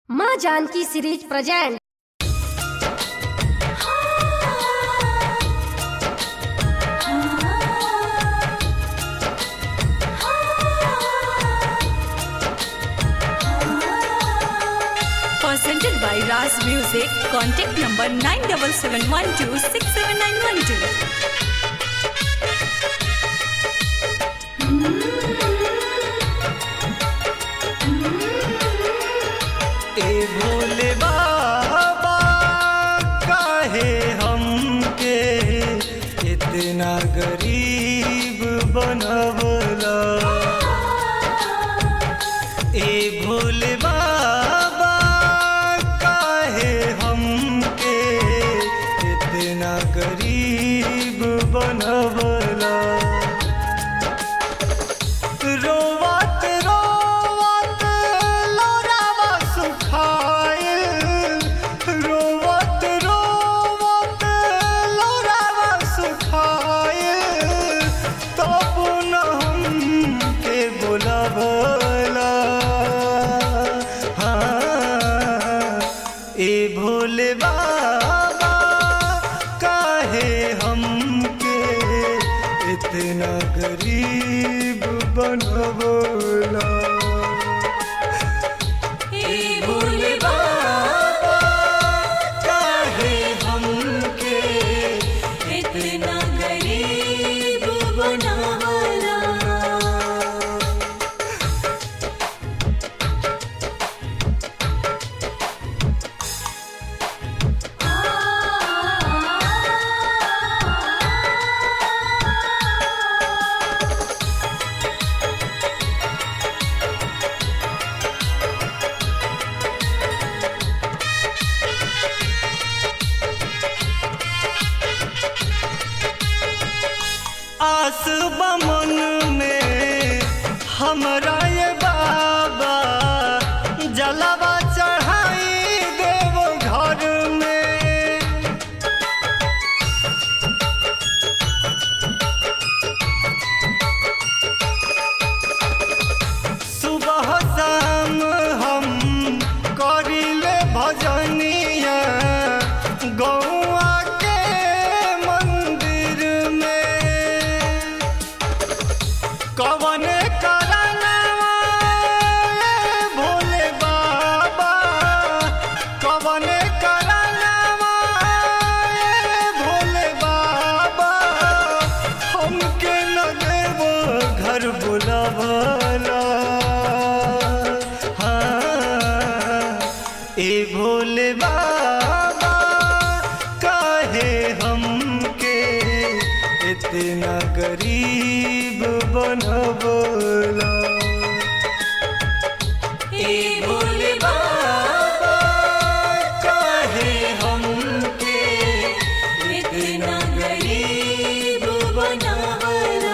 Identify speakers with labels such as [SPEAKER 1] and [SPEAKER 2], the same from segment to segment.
[SPEAKER 1] माँ Janaki series present
[SPEAKER 2] Presented by Raz Music. Contact number 9771267912.
[SPEAKER 3] ए भोले बाबा काहे हमके इतना गरीब बनवला ए भोले बाबा काहे हमके इतना गरीब बनवला रोवत रोवत लोरावा सुखाइल रोवत रोवत लोरावा सुखाइल तब न हमके बुलावला हाँ ए भोले बाबा काहे हमके इतना गरीब बनवला ए भोले बाबा काहे हमके
[SPEAKER 2] इतना गरीब बनावला
[SPEAKER 3] आस बमन में हमरा ये बाबा जलवा चढ़ाई देव घर में सुबह शाम हम करिले भजनिया गौआ के मंदिर में कवन करनवा ए भोले बाबा कवन करनवा ए भोले बाबा हमके न देव घर बुलावला हाँ ए भोले बाबा काहे हमके इतना गरीब बनवला ए भोले बाबा काहे हमके
[SPEAKER 2] इतना गरीब बनावला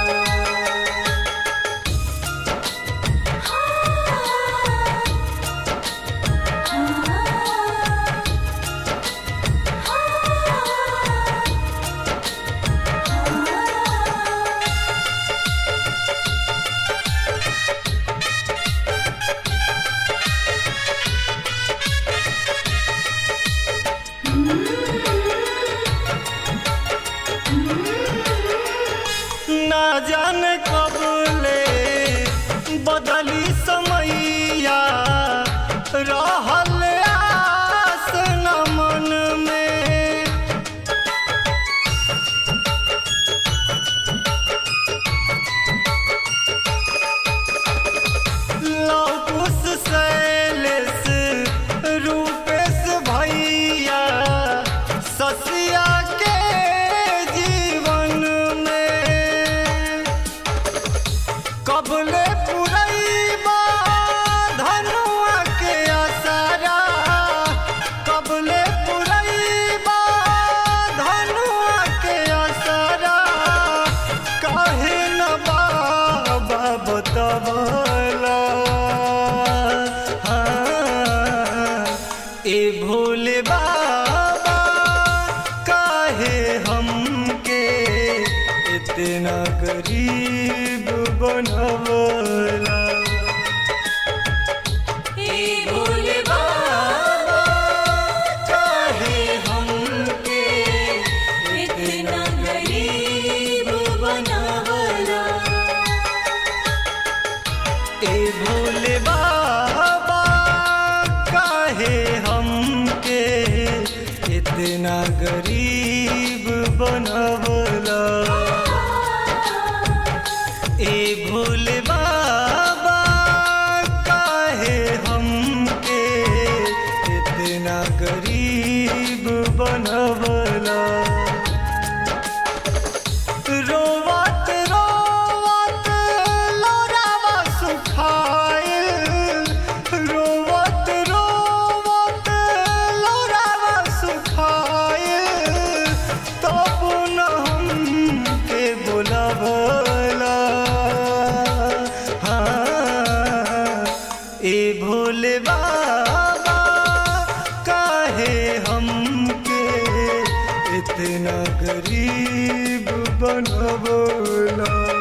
[SPEAKER 3] ना जाने कब ले बदली समैया रहल आस न मन में लौकुश शैलेश रूपेश भैया ससिया के जीवन में कबले पुरैबा धनुआ के आसारा कबले पुरैबा धनुआ के आसारा काहे न बाबा बतवला हाँ, ए भोले बाबा काहे हमके इतना गरीब बनवला
[SPEAKER 2] हे भोले बाबा
[SPEAKER 3] इतना गरीब बनवला ए भोले बाबा काहे हमके इतना गरीब बनवला रोवत रोवत लोरावा सुखाइल रोवत रोवत लोरावा सुखाइल तब न हमके बुलावला हाँ ए भोले बाबा काहे हमके इतना गरीब बनवला